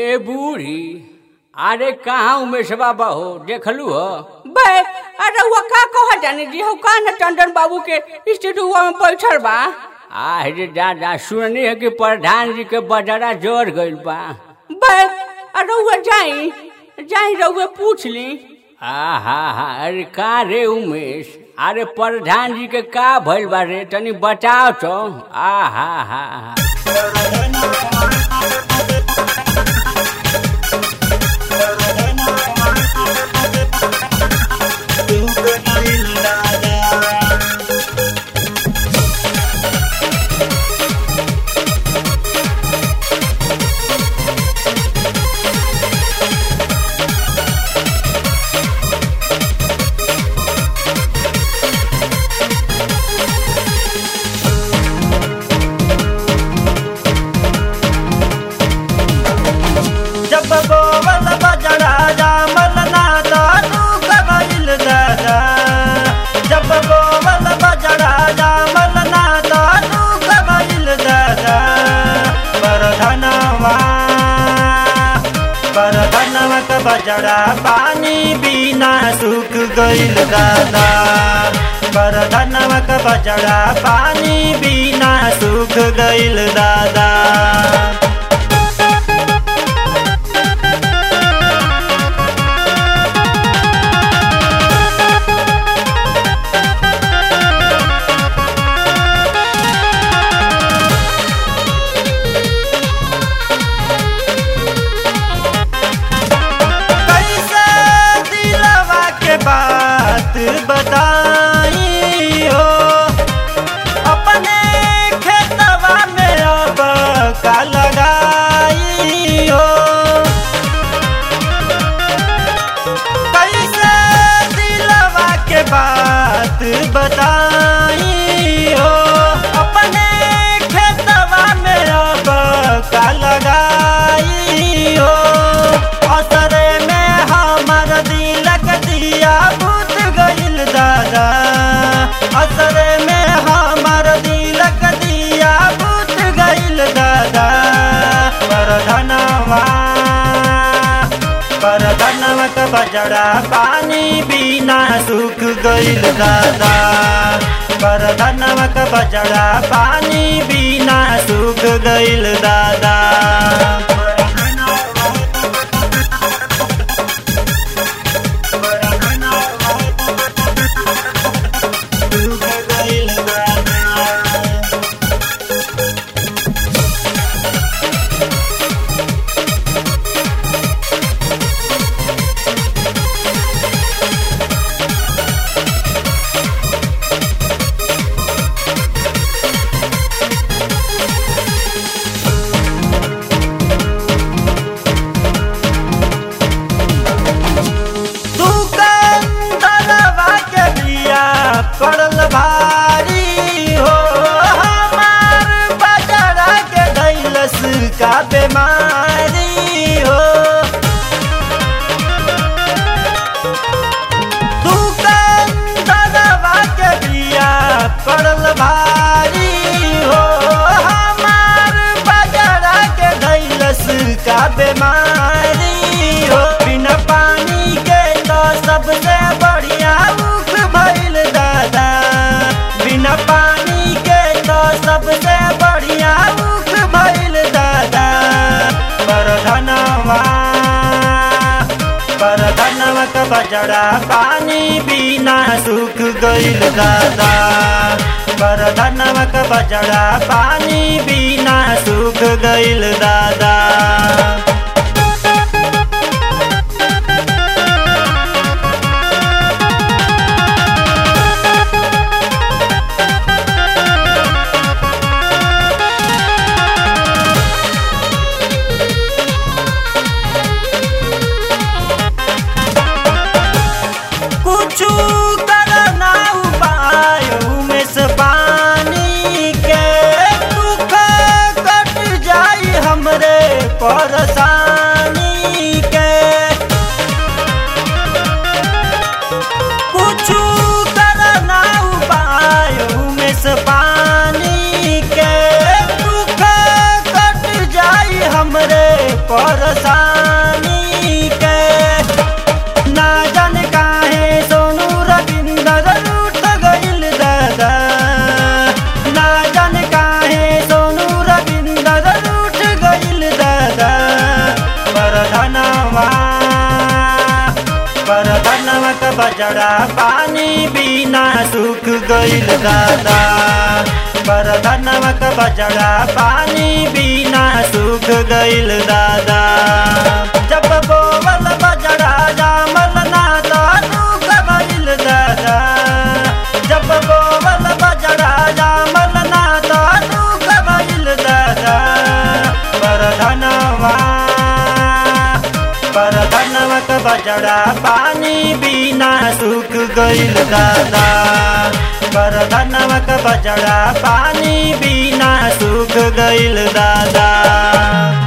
ए बूढ़ी अरे कहाँ उमेश बाबा हो देखलू हो बे अरे वो का कह जाने जी हो का न टंडन बाबू के स्टूडियो में बैठल बा आहे दादा सुननी है कि प्रधान जी के बजरा जोड़ गइल बा बे अरे वो जाई जाई रउए पूछ ली आहा हा अरे का रे उमेश अरे प्रधान जी के का भइल बा रे तनी बताओ तो आहा हा हा जब बोवल बजड़ा जामल ना दादू कबैल दादा जब बोवल बजड़ा जामल ना दादू कबैल दादा बरधनवा बरधनवा क बजड़ा पानी बिना सूख गइल दादा बरधनवा क बजड़ा पानी बिना सूख गइल दादा कैसे दिलवा के बात बताई हो अपने खेतवा में अब का लगाई हो कैसे दिलवा के बात बताई हो अपने खेतवा में अब का लगाई हो असरे में हमर दिलक दिया भूत गइल दादा असरे में हमर दिलक दिया भूत गइल दादा परधनवा परधनवा क बजड़ा पानी बिना सूख गइल दादा परधनवा क बजड़ा पानी बिना सूख गइल दादा सूख गइल दादा दुकानदारवा के बिया पड़ल भारी हो हमार बजरा के धैलस का बीमारी हो दुकानदारवा के बिया पड़ल भारी हो हमार बजरा के धैलस का बीमारी हो बिना पानी के तो सबसे बढ़िया मुख भइल दादा बिना पानी के तो सबसे बढ़िया मुख भइल दादा परधनवा परधनवा क बजड़ा पानी बिना सूख गइल दादा परधनवा क बजड़ा पानी बिना सूख गइल दादा कुछ करना उपाय में से पानी के दुख कट जाई हमरे परेशानी के कुछ करना उपाय में से पानी के दुख कट जाई हमरे परेशानी के ना जान काहे सोनू रविंदर रूठ गइल दादा ना जान काहे सोनू रविंदर रूठ गइल दादा परधनवा परधनवा का बजड़ा पानी बिना सूख गइल दादा परधनवा का बजड़ा पानी बिना सूख गइल दादा जब बोवल बजड़ा जामल ना तो सूख गइल दादा जब बोवल बजड़ा जामल ना तो सूख गइल दादा परधनवा परधनवा का बजड़ा पानी बिना सूख गइल दादा परधनवा का बजड़ा पानी बिना सूख गइल दादा